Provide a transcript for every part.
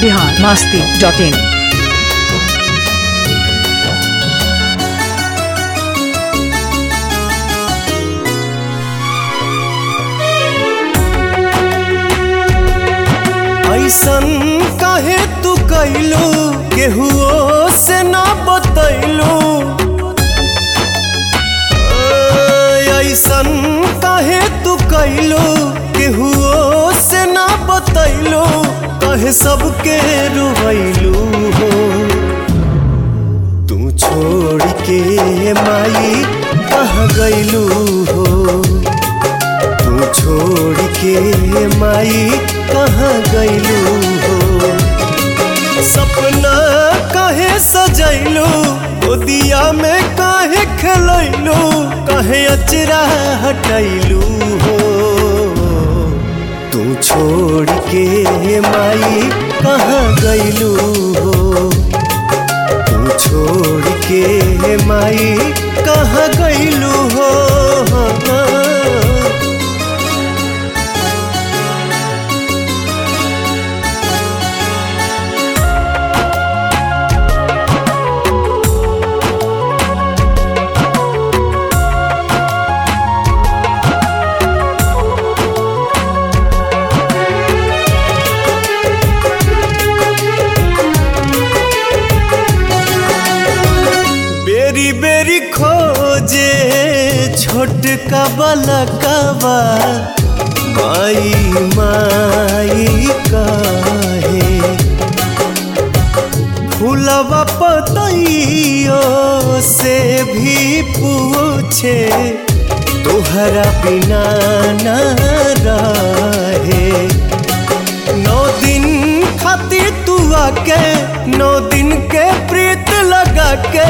Bihar Masti dot in ऐसन काहे तू कैलू केहुओ से ना बतैलू ऐसन काहे तू कैलू केहुओ से ना बतैलू कहे सबके रुवैलू हो तू छोड़ के माई कहाँ गैलू हो तू छोड़ के माई कहाँ गैलू हो सपना काहे सजैलू गोदिया में काहे खेलैलू काहे अचरा हटैलू हो तू छोड़ के माई कहाँ गैलू हो तू छोड़ के माई कहाँ गैलू हो बेरी बेरी खोजे छोटका बलकवा माई माई काहे फूलवा पतइयो से भी पूछे तोहरा बिना न रहे नौ दिन खातिर तू आके नौ दिन के प्रीत लगा के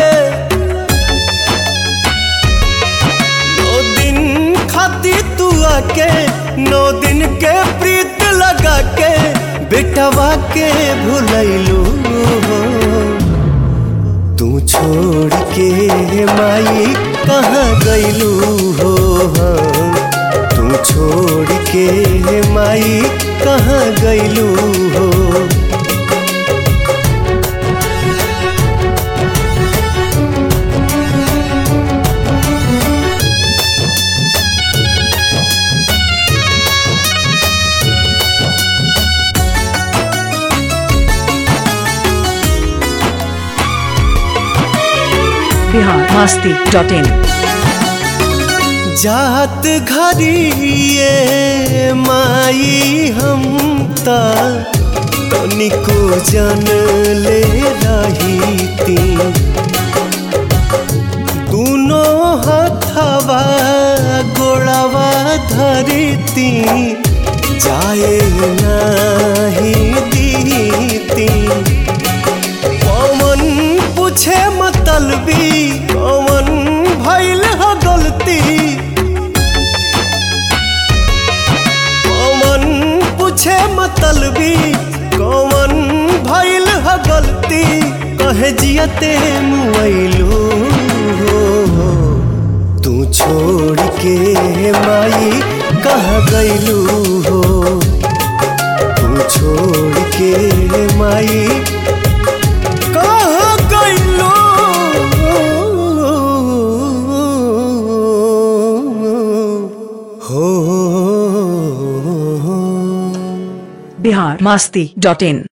नौ दिन खातिर तू आके नौ दिन के प्रीत लगा के बेटवा के भुलैलू तू छोड़ के माई कहाँ गैलू हो तू छोड़ के माई कहाँ गैलू हो बिहार मास्ती डॉट इन जात घरिए माई हम ता तनिको जन ले रही ती दोनों हथवा गोड़वा धरती जाए नहीं दीती पवन पूछे मतलबी पवन भैल ह गलती पवन पूछे मतलबी कौन भैल ह गलती कहे जियते मुआइलू तू छोड़ के माई कह गैलू हो तू छोड़ के माई कहाँ गइलो हो बिहार मास्ती डॉट इन